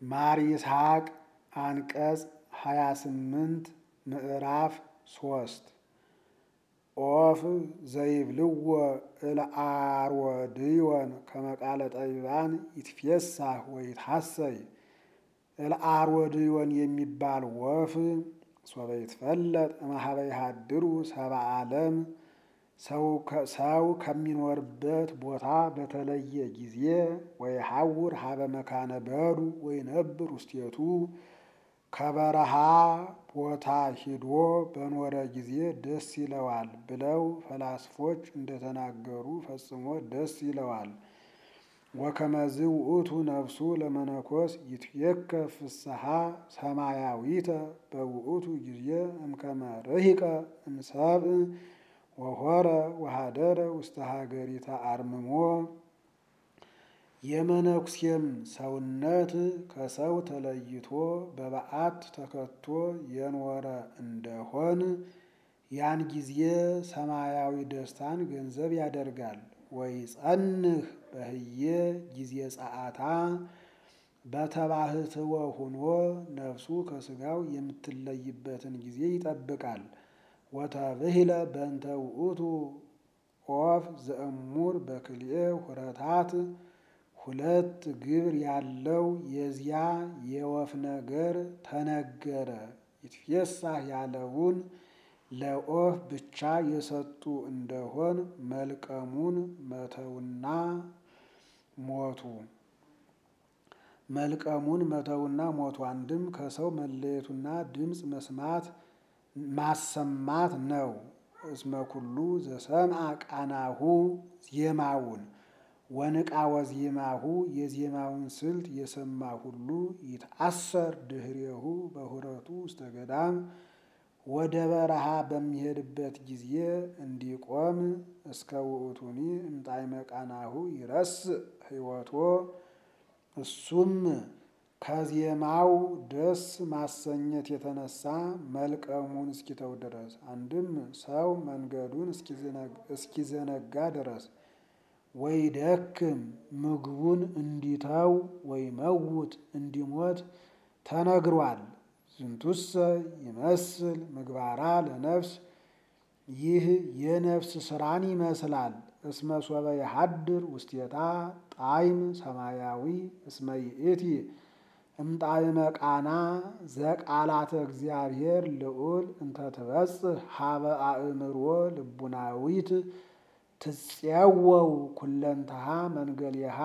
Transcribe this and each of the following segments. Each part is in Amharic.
ማር ይስሐቅ አንቀጽ ሃያ ስምንት ምዕራፍ ሶስት ኦፍ ዘይብልዎ እልአርወድዮን ከመቃለ ጠቢባን ይትፌሳህ ወይትሐሰይ እልአርወድዮን የሚባል ወፍ ሶበ ይትፈለጥ እምኀበ ይሃድሩ ሰብአ ዓለም ሰው ከሚኖርበት ቦታ በተለየ ጊዜ ወይሐውር ሀበ መካነ በዱ ወይነብር ውስቴቱ ከበረሃ ቦታ ሂዶ በኖረ ጊዜ ደስ ይለዋል ብለው ፈላስፎች እንደተናገሩ ፈጽሞ ደስ ይለዋል። ወከመዝ ውእቱ ነፍሱ ለመነኮስ ይትየከ ፍስሐ ሰማያዊተ በውእቱ ጊዜ እምከመ ርሂቀ እምሰብእ ወሆረ ወሃደረ ውስተ ሀገሪተ አርምሞ የመነኩሴም ሰውነት ከሰው ተለይቶ በበዓት ተከቶ የኖረ እንደሆን ያን ጊዜ ሰማያዊ ደስታን ገንዘብ ያደርጋል። ወይጸንህ በህየ ጊዜ ጸአታ በተባህትወ ሁኖ ነፍሱ ከስጋው የምትለይበትን ጊዜ ይጠብቃል። ወተብሂለ በእንተ ውእቱ ኦፍ ዘእሙር በክልኤ ሁረታት ሁለት ግብር ያለው የዚያ የወፍ ነገር ተነገረ። ይትፌሳህ ያለውን ለኦፍ ብቻ የሰጡ እንደሆን መልቀሙን መተውና ሞቱ መልቀሙን መተውና ሞቱ አንድም ከሰው መለየቱና ድምፅ መስማት ማሰማት ነው። እስመ ኩሉ ዘሰምዐ ቃናሁ ዜማውን ወንቃ ወዜማሁ የዜማውን ስልት የሰማ ሁሉ ይትአሰር ድህሬሁ በሁረቱ ውስተ ገዳም ወደ በረሃ በሚሄድበት ጊዜ እንዲቆም እስከ ውእቱኒ እምጣዕመ ቃናሁ ይረስእ ሕይወቶ እሱም ከዜማው ደስ ማሰኘት የተነሳ መልቀሙን እስኪተው ድረስ አንድም ሰው መንገዱን እስኪዘነጋ ድረስ ወይ ደክም ምግቡን እንዲተው ወይ መውት እንዲሞት ተነግሯል። ዝንቱሰ ይመስል ምግባራ ለነፍስ ይህ የነፍስ ስራን ይመስላል። እስመ ሶበ የሐድር ውስቴታ ጣዕም ሰማያዊ እስመ ይእቲ እምጣዕመ ቃና ዘቃላተ እግዚአብሔር ልዑል እንተ ትበጽሕ ሀበ አእምሮ ልቡናዊት ትፄወው ኩለንተሃ መንገሌሃ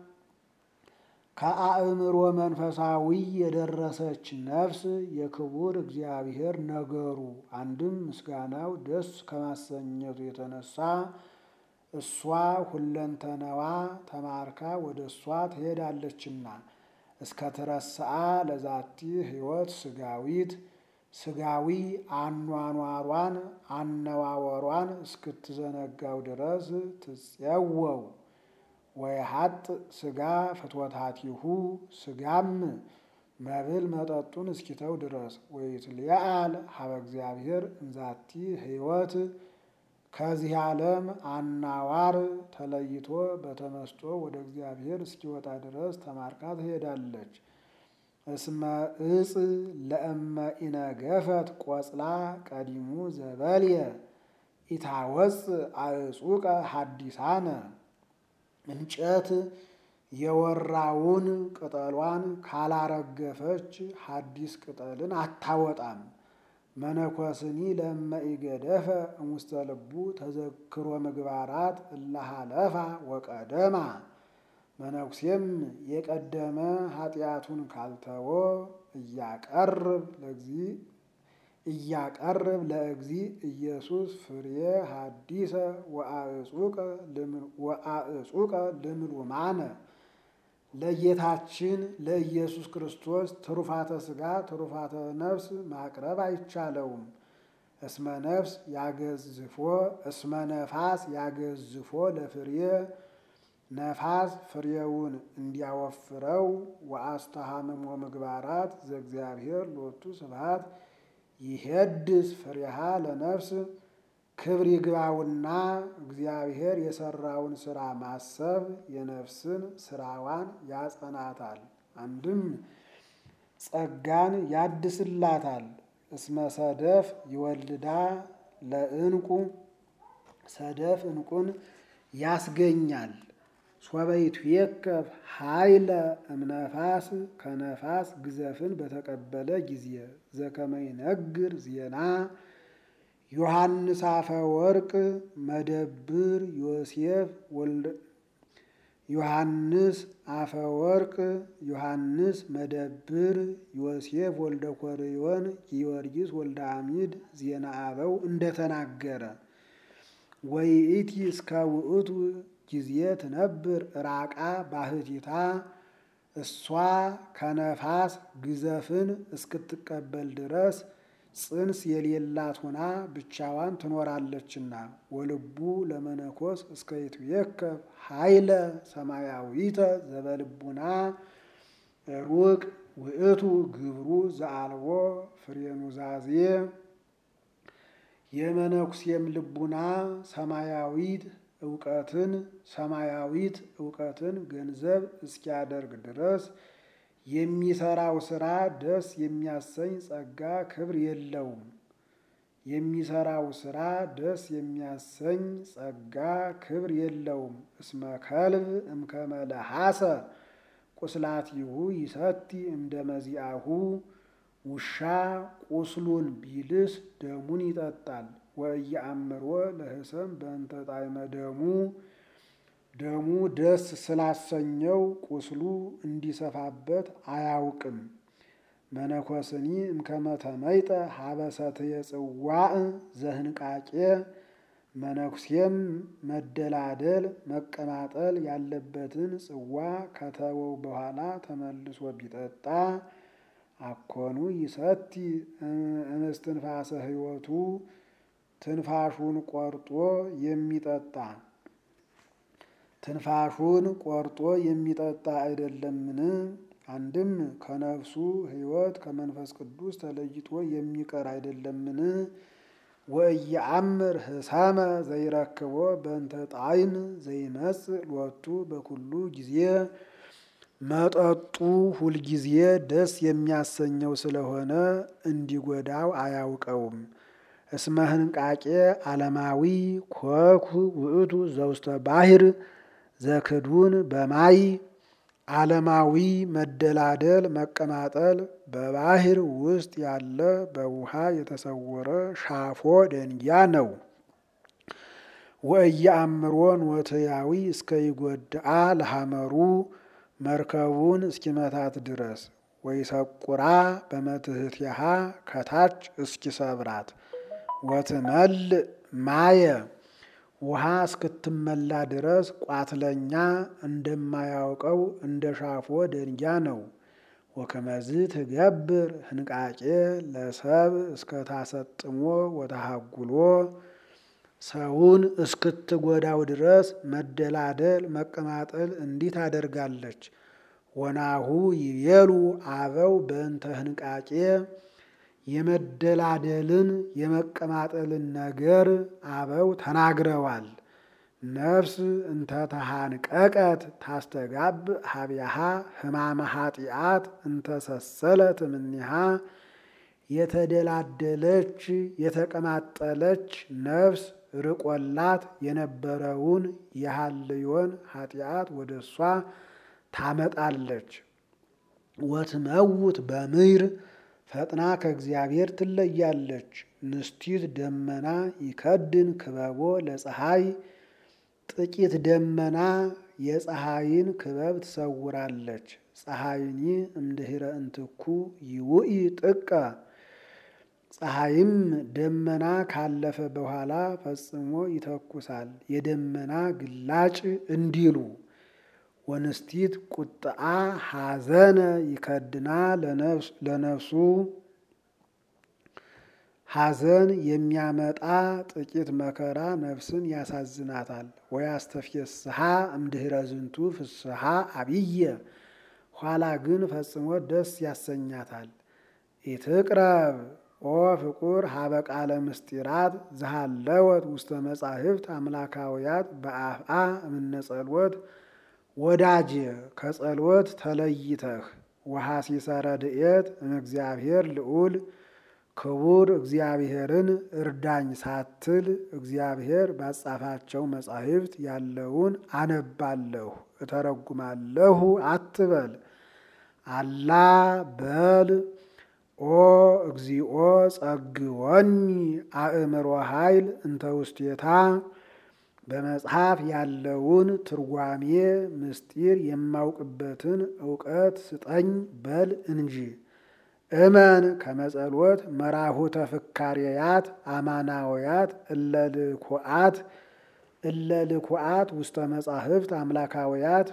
ከአእምሮ መንፈሳዊ የደረሰች ነፍስ የክቡር እግዚአብሔር ነገሩ አንድም ምስጋናው ደስ ከማሰኘቱ የተነሳ እሷ ሁለንተናዋ ተማርካ ወደ እሷ ትሄዳለችና እስከ ትረስአ ለዛቲ ሕይወት ስጋዊት ስጋዊ አኗኗሯን አነዋወሯን እስክትዘነጋው ድረስ ትፄወው ወየሀጥ ስጋ ፍትወታቲሁ ስጋም መብል መጠጡን እስኪተው ድረስ ወይትለዓል ሀበ እግዚአብሔር እንዛቲ ሕይወት ከዚህ ዓለም አናዋር ተለይቶ በተመስጦ ወደ እግዚአብሔር እስኪወጣ ድረስ ተማርካ ትሄዳለች። እስመ እጽ ለእመ ኢነገፈት ቆጽላ ቀዲሙ ዘበልየ ኢታወፅ አዕጹቀ ሐዲሳነ እንጨት የወራውን ቅጠሏን ካላረገፈች ሐዲስ ቅጠልን አታወጣም። መነኮስኒ ለእመ ኢገደፈ እሙስተ ልቡ ተዘክሮ ምግባራት እላሃለፋ ወቀደማ መነኩሴም የቀደመ ኃጢአቱን ካልተወ እያቀርብ ለእግዚ እያቀርብ ለእግዚ ኢየሱስ ፍሬ ሐዲሰ ወአዕጹቀ ልምሉማነ ለጌታችን ለኢየሱስ ክርስቶስ ትሩፋተ ሥጋ ትሩፋተ ነፍስ ማቅረብ አይቻለውም። እስመ ነፍስ ያገዝፎ እስመ ነፋስ ያገዝፎ ለፍሬ ነፋስ ፍሬውን እንዲያወፍረው ወአስተሃምሞ ምግባራት ዘእግዚአብሔር ሎቱ ስብሐት ይሄድስ ፍሬሃ ለነፍስ ክብር ይግባውና እግዚአብሔር የሰራውን ስራ ማሰብ የነፍስን ስራዋን ያጸናታል። አንድም ጸጋን ያድስላታል። እስመ ሰደፍ ይወልዳ ለዕንቁ ሰደፍ ዕንቁን ያስገኛል። ሶበይቱ የከፍ ኃይለ እምነፋስ ከነፋስ ግዘፍን በተቀበለ ጊዜ ዘከመይነግር ዜና ዮሐንስ አፈ ወርቅ መደብር ዮሴፍ ወልደ ዮሐንስ አፈ ወርቅ ዮሐንስ መደብር ዮሴፍ ወልደ ኮርዮን ጊዮርጊስ ወልደ አሚድ ዜና አበው እንደተናገረ ወይእቲ እስከ ውእቱ ጊዜ ትነብር ራቃ ባህቲታ እሷ ከነፋስ ግዘፍን እስክትቀበል ድረስ ጽንስ የሌላት ሆና ብቻዋን ትኖራለችና። ወልቡ ለመነኮስ እስከ ይትዌከብ ኃይለ ሰማያዊተ ዘበልቡና ሩቅ ውእቱ ግብሩ ዘአልቦ ፍሬ ኑዛዜ የመነኩሴም ልቡና ሰማያዊት እውቀትን ሰማያዊት እውቀትን ገንዘብ እስኪያደርግ ድረስ የሚሰራው ስራ ደስ የሚያሰኝ ጸጋ ክብር የለውም። የሚሰራው ስራ ደስ የሚያሰኝ ጸጋ ክብር የለውም። እስመ ከልብ እምከመ ለሐሰ ቁስላቲሁ ይሰቲ እምደ መዚአሁ ውሻ ቁስሉን ቢልስ ደሙን ይጠጣል። ወእየአምሮ ለህሰም በእንተ ጣዕመ ደሙ ደሙ ደስ ስላሰኘው ቁስሉ እንዲሰፋበት አያውቅም። መነኮስኒ እምከመ ተመይጠ ሀበሰትየ ጽዋዕ ዘህንቃቄ መነኩሴም መደላደል መቀማጠል ያለበትን ጽዋ ከተወው በኋላ ተመልሶ ቢጠጣ አኮኑ ይሰቲ እምስትንፋሰ ሕይወቱ ትንፋሹን ቆርጦ የሚጠጣ ትንፋሹን ቆርጦ የሚጠጣ አይደለምን? አንድም ከነፍሱ ሕይወት ከመንፈስ ቅዱስ ተለይቶ የሚቀር አይደለምን? ወእየአምር ህሳመ ዘይረክቦ በእንተ ጣዕም ዘይመጽእ ሎቱ በኩሉ ጊዜ መጠጡ ሁልጊዜ ደስ የሚያሰኘው ስለሆነ እንዲጎዳው አያውቀውም። እስመ ህንቃቄ ዓለማዊ ኮኩ ውእቱ ዘውስተ ባሕር ዘክዱን በማይ ዓለማዊ መደላደል መቀማጠል በባሕር ውስጥ ያለ በውሃ የተሰወረ ሻፎ ደንጊያ ነው። ወእየአምሮን ወትያዊ እስከ ይጎድአ ለሐመሩ መርከቡን እስኪመታት ድረስ ወይሰቁራ በመትሕቲሃ ከታች እስኪሰብራት ወትመልእ ማየ ውሃ እስክትመላ ድረስ ቋትለኛ እንደማያውቀው እንደ ሻፎ ደንጊያ ነው። ወከመዝ ትገብር ህንቃቄ ለሰብ እስከታሰጥሞ ወተሃጉሎ ሰውን እስክትጎዳው ድረስ መደላደል መቀማጠል እንዲህ ታደርጋለች። ወናሁ ይቤሉ አበው በእንተ ህንቃቄ የመደላደልን የመቀማጠልን ነገር አበው ተናግረዋል። ነፍስ እንተ ተሃንቀቀት ታስተጋብ ሀቢያሃ ህማመ ኃጢአት እንተ ሰሰለት እምኔሃ የተደላደለች የተቀማጠለች ነፍስ ርቆላት የነበረውን የሃልዮን ኃጢአት ወደ እሷ ታመጣለች። ወትመውት በምድር ፈጥና ከእግዚአብሔር ትለያለች። ንስቲት ደመና ይከድን ክበቦ ለፀሐይ ጥቂት ደመና የፀሐይን ክበብ ትሰውራለች። ፀሐይኒ እምድኅረ እንትኩ ይውኢ ጥቀ ፀሐይም ደመና ካለፈ በኋላ ፈጽሞ ይተኩሳል። የደመና ግላጭ እንዲሉ ወንስቲት ቁጥአ ሐዘነ ይከድና ለነፍሱ ሐዘን የሚያመጣ ጥቂት መከራ ነፍስን ያሳዝናታል። ወያስተፍስሃ እምድኅረ ዝንቱ ፍስሃ አብየ ኋላ ግን ፈጽሞ ደስ ያሰኛታል። ኢትቅረብ ኦ ፍቁር ሀበ ቃለ ምስጢራት ዝሃለወት ውስተ መጻሕፍት አምላካውያት በአፍአ እምነ ጸልወት ወዳጄ ከጸሎት ተለይተህ ወሐሲሰ ረድኤት እምእግዚአብሔር ልዑል ክቡር እግዚአብሔርን እርዳኝ ሳትል እግዚአብሔር ባጻፋቸው መጻሕፍት ያለውን አነባለሁ እተረጉማለሁ አትበል። አላ በል ኦ እግዚኦ ጸግወኒ አእምሮ ኃይል እንተ ውስቴታ በመጽሐፍ ያለውን ትርጓሜ ምስጢር የማውቅበትን እውቀት ስጠኝ በል እንጂ። እመን ከመጸሎት መራሁተ ፍካሬያት አማናውያት እለልኩዓት እለልኩዓት ውስተ መጻሕፍት አምላካውያት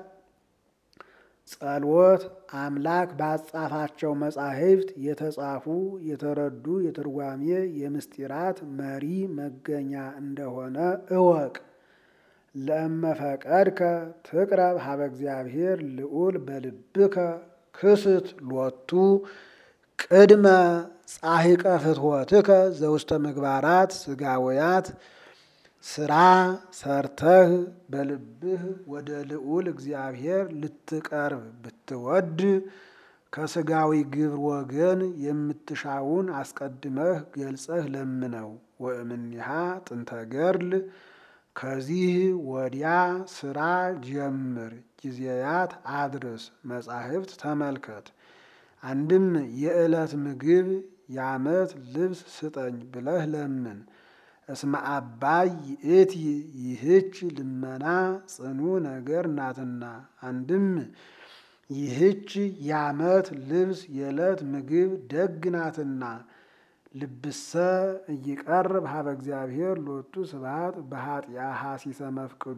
ጸሎት አምላክ ባጻፋቸው መጻሕፍት የተጻፉ የተረዱ የትርጓሜ የምስጢራት መሪ መገኛ እንደሆነ እወቅ። ለእመፈቀድከ ትቅረብ ሀበ እግዚአብሔር ልዑል በልብከ ክስት ሎቱ ቅድመ ጻሒቀ ፍትወትከ ዘውስተ ምግባራት ስጋውያት ስራ ሰርተህ በልብህ ወደ ልዑል እግዚአብሔር ልትቀርብ ብትወድ ከስጋዊ ግብር ወገን የምትሻውን አስቀድመህ ገልጸህ ለምነው። ወእምኒሃ ጥንተ ገድል ከዚህ ወዲያ ስራ ጀምር፣ ጊዜያት አድርስ፣ መጻሕፍት ተመልከት። አንድም የዕለት ምግብ የዓመት ልብስ ስጠኝ ብለህ ለምን። እስመ አባይ ይእቲ ይህች ልመና ጽኑ ነገር ናትና። አንድም ይህች የዓመት ልብስ የዕለት ምግብ ደግ ናትና። ልብሰ እይቀርብ ሀበ እግዚአብሔር ሎቱ ስብሐት በኃጢአ ሐሲሰ መፍቅዱ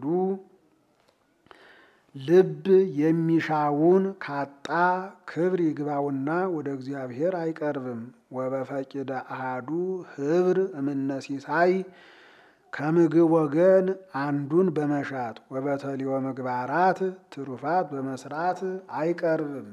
ልብ የሚሻውን ካጣ ክብር ይግባውና ወደ እግዚአብሔር አይቀርብም። ወበፈቂደ አሃዱ ህብር እምነሲሳይ ከምግብ ወገን አንዱን በመሻት ወበተሊወ ምግባራት ትሩፋት በመስራት አይቀርብም።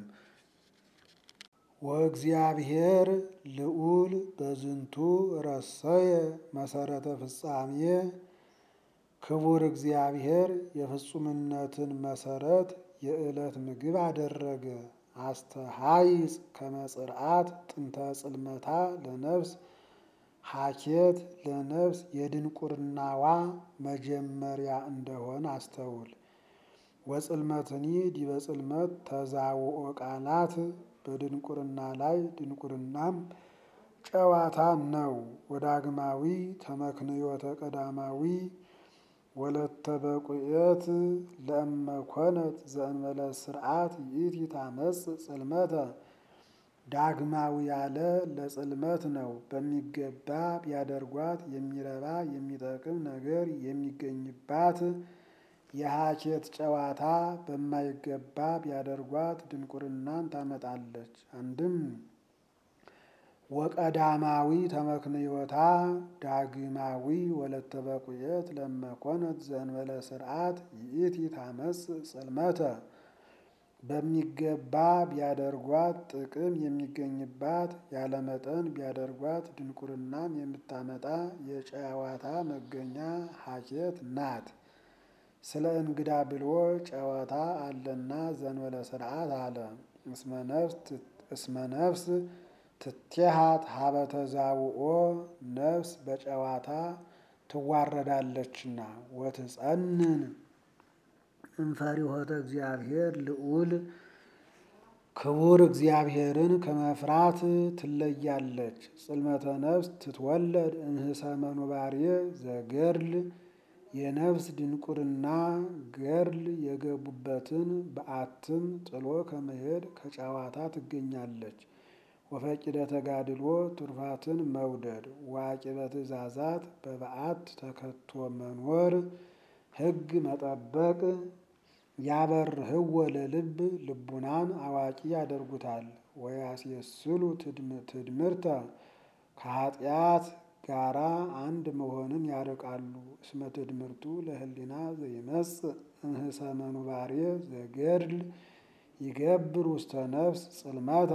ወእግዚአብሔር ልዑል በዝንቱ ረሰየ መሰረተ ፍጻሜ ክቡር እግዚአብሔር የፍጹምነትን መሰረት የዕለት ምግብ አደረገ። አስተሃይጽ ከመጽርዓት ጥንተ ጽልመታ ለነፍስ ሀኬት ለነፍስ የድንቁርናዋ መጀመሪያ እንደሆን አስተውል። ወጽልመትኒ ዲበ ጽልመት ተዛውኦ ቃላት በድንቁርና ላይ ድንቁርናም ጨዋታ ነው። ወዳግማዊ ተመክንዮተ ቀዳማዊ ወለተ በቁየት ለእመኮነት ዘእንበለ ስርዓት ይእቲ ታመጽ ጽልመተ ዳግማዊ ያለ ለጽልመት ነው። በሚገባ ቢያደርጓት የሚረባ የሚጠቅም ነገር የሚገኝባት የሀኬት ጨዋታ በማይገባ ቢያደርጓት ድንቁርናን ታመጣለች። አንድም ወቀዳማዊ ተመክንዮታ ዳግማዊ ወለተ በቁየት ለመኮነት ዘእንበለ ስርዓት ይእቲ ታመጽ ጽልመተ በሚገባ ቢያደርጓት ጥቅም የሚገኝባት ያለመጠን ቢያደርጓት ድንቁርናም የምታመጣ የጨዋታ መገኛ ሀኬት ናት። ስለ እንግዳ ብሎ ጨዋታ አለና ዘንበለ ስርዓት አለ። እስመ ነፍስ ትቴሃት ሀበ ተዛውኦ ነፍስ በጨዋታ ትዋረዳለችና ወትጸንን እንፈሪሆተ እግዚአብሔር ልዑል ክቡር እግዚአብሔርን ከመፍራት ትለያለች። ጽልመተ ነፍስ ትትወለድ እንህሰ መኑባሬ ዘገድል የነፍስ ድንቁርና ገድል የገቡበትን በዓትም ጥሎ ከመሄድ ከጨዋታ ትገኛለች። ወፈቂደ ተጋድሎ ቱርፋትን መውደድ ዋቂበ ትእዛዛት በበዓት ተከቶ መኖር ሕግ መጠበቅ ያበርህወ ለልብ ልቡናን አዋቂ ያደርጉታል። ወያስየስሉ ትድምርተ ከኃጢአት ጋራ አንድ መሆንን ያርቃሉ። እስመ ትድምርቱ ለህሊና ዘይመጽእ እንህሰ መኑባሬ ዘገድል ይገብር ውስተ ነፍስ ጽልመተ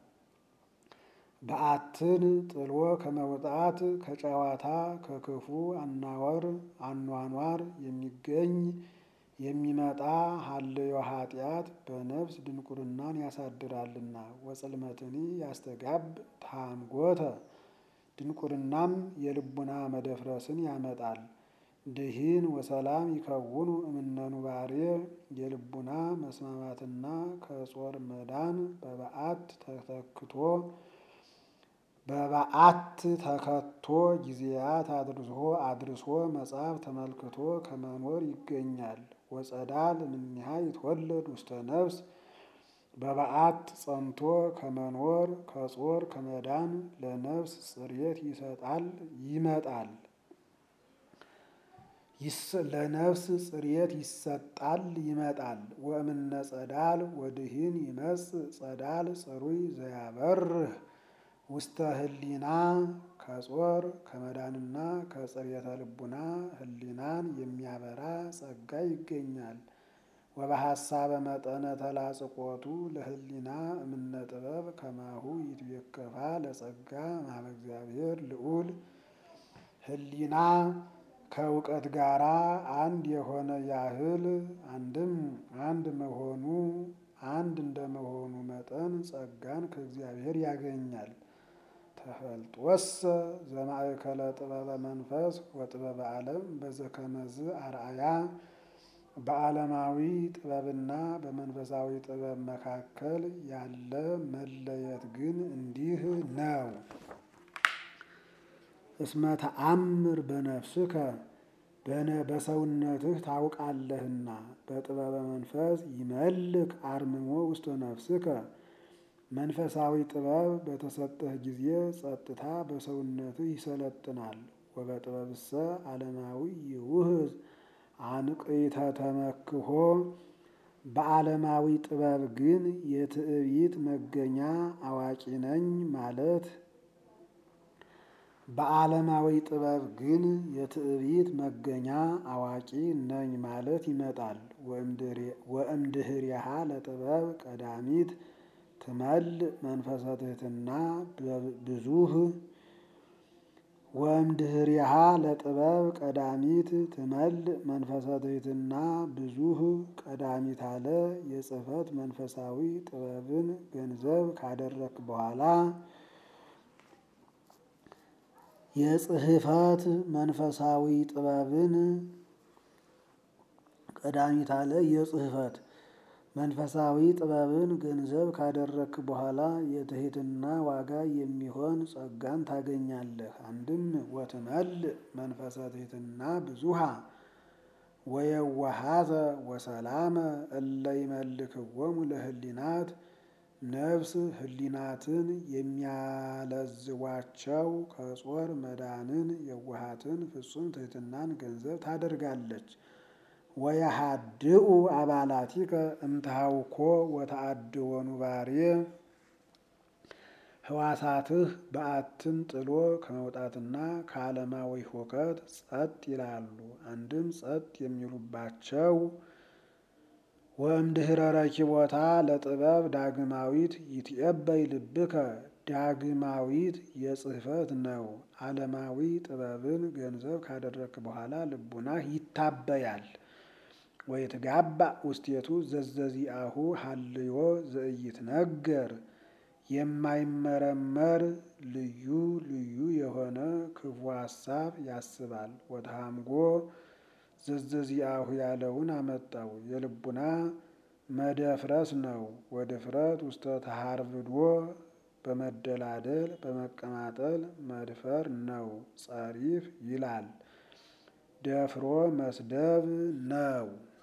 በዓትን ጥሎ ከመውጣት ከጨዋታ ከክፉ አናወር አኗኗር የሚገኝ የሚመጣ ሀልዮ ኃጢአት በነፍስ ድንቁርናን ያሳድራልና ወጽልመትኒ ያስተጋብ ታምጎተ ድንቁርናም የልቡና መደፍረስን ያመጣል። ድሂን ወሰላም ይከውኑ እምነኑ ባሬ የልቡና መስማማትና ከጾር መዳን በበዓት ተተክቶ በበዓት ተከቶ ጊዜያት አድርሶ አድርሶ መጽሐፍ ተመልክቶ ከመኖር ይገኛል። ወጸዳል እምኔሃ ይትወለድ ውስተ ነፍስ በበዓት ጸንቶ ከመኖር ከጾር ከመዳን ለነፍስ ጽሬት ይሰጣል ይመጣል ለነፍስ ጽሬት ይሰጣል ይመጣል። ወእምነ ጸዳል ወድሂን ይመጽእ ጸዳል ጽሩይ ዘያበርህ ውስተ ህሊና ከጾር ከመዳንና ከጽሬተ ልቡና ህሊናን የሚያበራ ጸጋ ይገኛል። ወበሐሳበ መጠነ ተላጽቆቱ ለህሊና እምነ ጥበብ ከማሁ ይትቤከፋ ለጸጋ ማበ እግዚአብሔር ልዑል ህሊና ከእውቀት ጋራ አንድ የሆነ ያህል አንድም አንድ መሆኑ አንድ እንደመሆኑ መጠን ጸጋን ከእግዚአብሔር ያገኛል። ተፈልጦሰ ዘማእከለ ጥበበ መንፈስ ወጥበበ ዓለም በዘከመዝ አርአያ በዓለማዊ ጥበብና በመንፈሳዊ ጥበብ መካከል ያለ መለየት ግን እንዲህ ነው። እስመ ተአምር በነፍስከ በሰውነትህ ታውቃለህና በጥበበ መንፈስ ይመልክ አርምሞ ውስተ ነፍስከ መንፈሳዊ ጥበብ በተሰጠህ ጊዜ ጸጥታ በሰውነትህ ይሰለጥናል። ወበጥበብሰ ዓለማዊ ይውህዝ አንቅዕተ ተመክሖ በዓለማዊ ጥበብ ግን የትዕቢት መገኛ አዋቂ ነኝ ማለት በዓለማዊ ጥበብ ግን የትዕቢት መገኛ አዋቂ ነኝ ማለት ይመጣል። ወእምድህሪሃ ለጥበብ ቀዳሚት ትመልእ መንፈሰ ትሕትና ብዙህ ወእምድህሪሃ ለጥበብ ቀዳሚት ትመልእ መንፈሰ ትሕትና ብዙህ ቀዳሚት አለ የጽሕፈት መንፈሳዊ ጥበብን ገንዘብ ካደረክ በኋላ የጽሕፈት መንፈሳዊ ጥበብን ቀዳሚት አለ የጽሕፈት መንፈሳዊ ጥበብን ገንዘብ ካደረክ በኋላ የትሕትና ዋጋ የሚሆን ጸጋን ታገኛለህ። አንድም ወትመልእ መንፈሰ ትሕትና ብዙሃ ወየዋሃተ ወሰላመ እለ ይመልክዎሙ ለህሊናት ነፍስ ህሊናትን የሚያለዝቧቸው ከጾር መዳንን የዋሃትን ፍጹም ትሕትናን ገንዘብ ታደርጋለች። ወየሃድኡ አባላቲከ እምትሃውኮ ወተአድዎ ኑባሬ ህዋሳትህ በዓትን ጥሎ ከመውጣትና ከዓለማዊ ሁከት ጸጥ ይላሉ። አንድም ጸጥ የሚሉባቸው ወእምድኅረ ረኪቦታ ለጥበብ ዳግማዊት ይትዔበይ ልብከ ዳግማዊት የጽሕፈት ነው። ዓለማዊ ጥበብን ገንዘብ ካደረክ በኋላ ልቡናህ ይታበያል። ወይትጋባእ ውስቴቱ ዘዘዚአሁ ሀልዮ ዘኢይትነገር የማይመረመር ልዩ ልዩ የሆነ ክፉ ሐሳብ ያስባል። ወተሐምጎ ዘዘዚአሁ ያለውን አመጣው የልቡና መደፍረስ ነው። ወድፍረት ውስተ ተሃርብዶ በመደላደል በመቀማጠል መድፈር ነው። ጸሪፍ ይላል ደፍሮ መስደብ ነው።